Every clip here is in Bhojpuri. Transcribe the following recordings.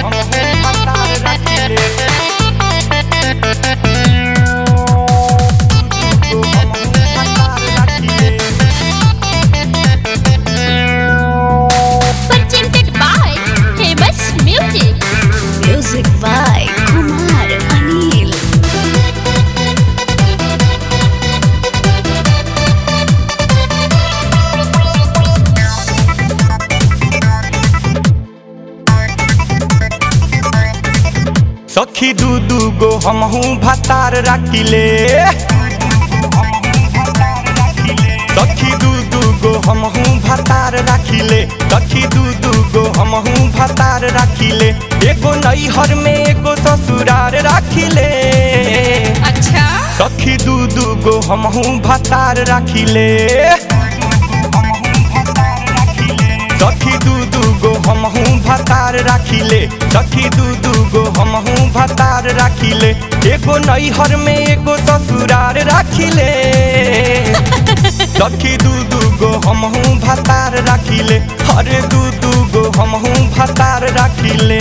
हमहू भतार राखिले दू दू गो हमहू भतार राखिले Presented by Famous Music. Music by Kumar Anil. सखी दू दू गो हमहू भतार राखिले सखी दू दू गो हमहू भतार राखिले सखी दू दू गो हमहू भतार राखिले एगो नैहर में एगो ससुरार राखिले अच्छा सखी दू दू गो हमहू भतार राखिले सखी दू दू गो हमहू भतार राखिले सखी दू दू गो हमहू भतार राखिले एगो नैहर में एगो ससुरार राखिले सखी दू दू गो हमहू भतार राखिले अरे दू दू गो हमहू भतार राखिले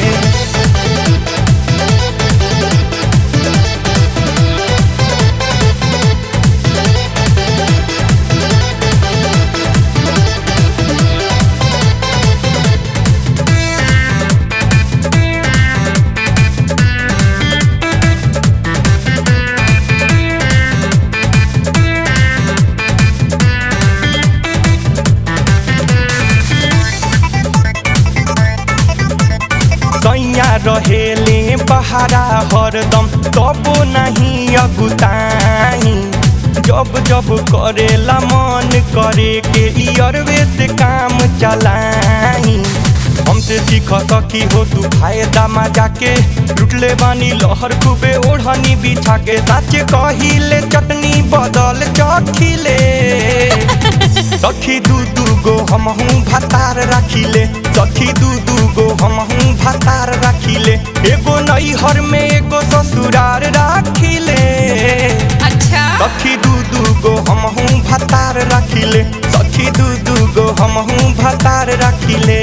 सैया रहेले बहारा हरदम तबो नहीं अगुताई जब जब करेला मन करे के इयरवे से काम चलाई हमसे सीख सकी हो तू फायदा मजा के लुटले बानी लहर खूबे ओढ़नी बिछा के साचे कहिले चटनी बदल चखिले सखी दू दू गो हमहू भतार राखिले सखी दू दू गो हमहू भतार राखिले एगो नैहर में एगो ससुरार राखिले अच्छा सखी दू दू गो हमहू भतार राखिले सखी दू दू गो हमहू भतार राखिले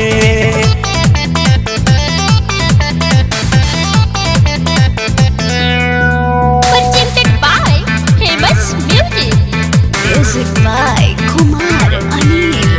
Presented by Famous Music. Music by Kumar Anil.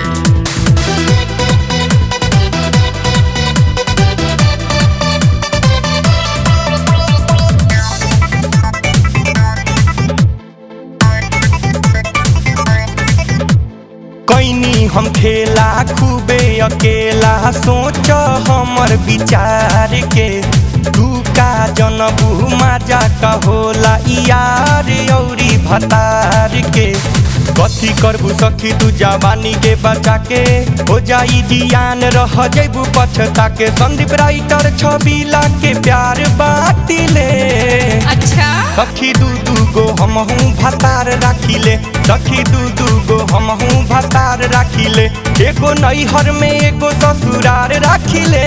कैनी हम खेला खूबे अकेला सोच हमर विचार के तू का जनबू मजा का होला यार औरी भतार के कथी करबू सखी तू जवानी के बचा के हो जाई जियान रह जैबू पछता के संदीप राइटर छबीला के प्यार बाटिले अच्छा सखी दू दू गो हमहू भतार राखिले सखी दू दू गो हमहू भतार राखिले एगो नैहर में एगो ससुरार राखिले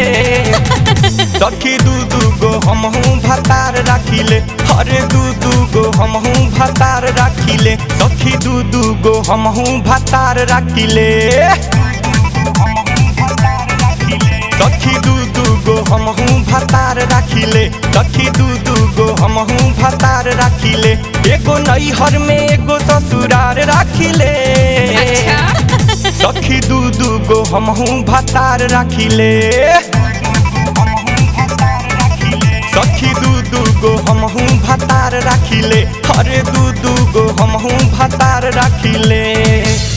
सखी दू दू गो हमहू भतार राखिले अरे दू दू गो हमहू भतार राखिले सखी दू दू गो हमहू भतार राखिले सखी दू दू गो हमहू भतार राखिले सखी दू दू गो हमहू भतार राखिले एगो नैहर में एगो ससुरार राखिले अच्छा सखी दू दू गो हमहू भतार राखिले सखी दू दू गो हमहू भतार राखिले अरे दू दू गो हमहू भतार राखिले